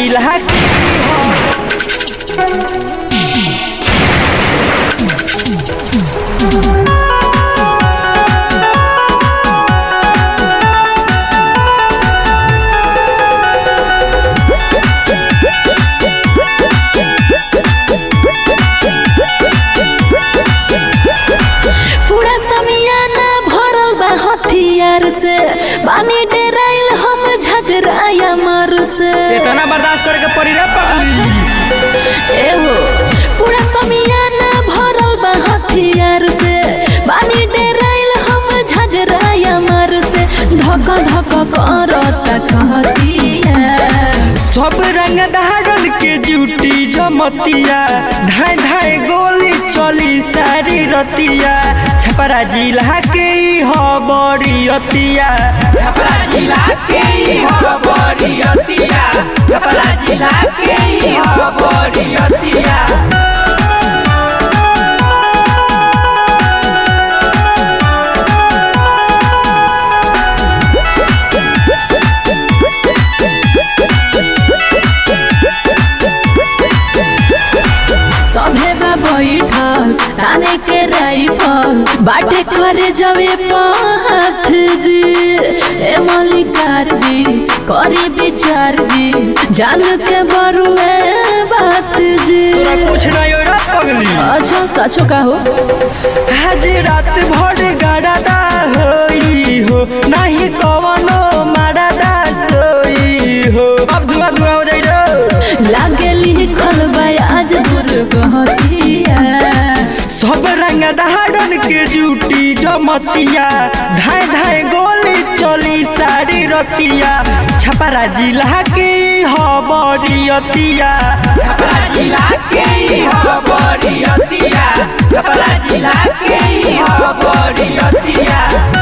जिला के पूरा समियाना भरल बा हथियार से बानी डेराइल हम झगड़ाया मार से इतना बर्दाश्त करे के पड़ी रे पगली एहो पूरा समियाना भरल बा हथियार से बानी डेराइल हम झगड़ाया मार से धक धक करता छहतिया सब रंग धारल के जूटी जमतिया धाय धाय गोली चली सारी रतिया छपरा जिला के ई ह बड़ी अतिया छपरा जिला के ई ह बड़ी अतिया छपरा जिला के ई ह बड़ी अतिया सभे बा बैठल ताने के राइफल बाटे करे जवे पाथ जी ए मलिकार जी करी विचार जी जान के बरुए बात जी तोरा कुछ नहीं हो रे पगली अच्छा सचो का हो आज रात भर गड़ादा होई हो नहीं कवनो मारादा सोई हो अब धुआं धुआं हो जाई रे लागे लिखल बा आज दुर्गहतिया सब रंग धारन के जूटी जमतिया धाय धाय गोली चली सारी रतिया छपरा जिला के ह बड़ी अतिया छपरा जिला के ह बड़ी अतिया छपरा जिला के ह बड़ी अतिया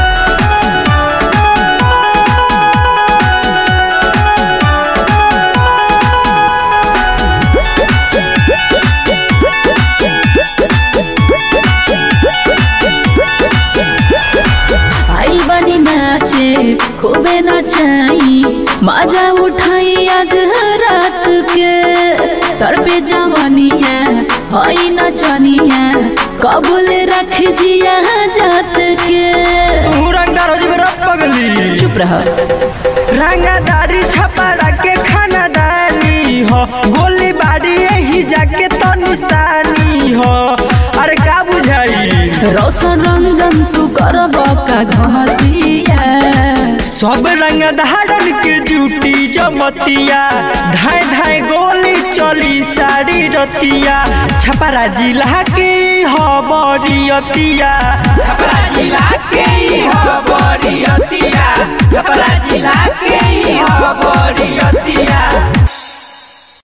आई बनी नाचे खूबे नचाई मजा उठाई आज रात के तर पे जवानिया हई नचनिया कबूल रख जिया जात के तू रंगदार हो जेबे रे पगली चुप रह रंगदारी छपरा के खानदानी हो गोली बारी यही जाके तो निशानी हो अरे का बुझाई रोशन रंजन तू करब का घतिया सब रंग धारन के जूटी जमतिया धाय धाय गोली चली सारी रतिया छपरा जिला के ह बड़ी अतिया छपरा जिला के ह बड़ी अतिया छपरा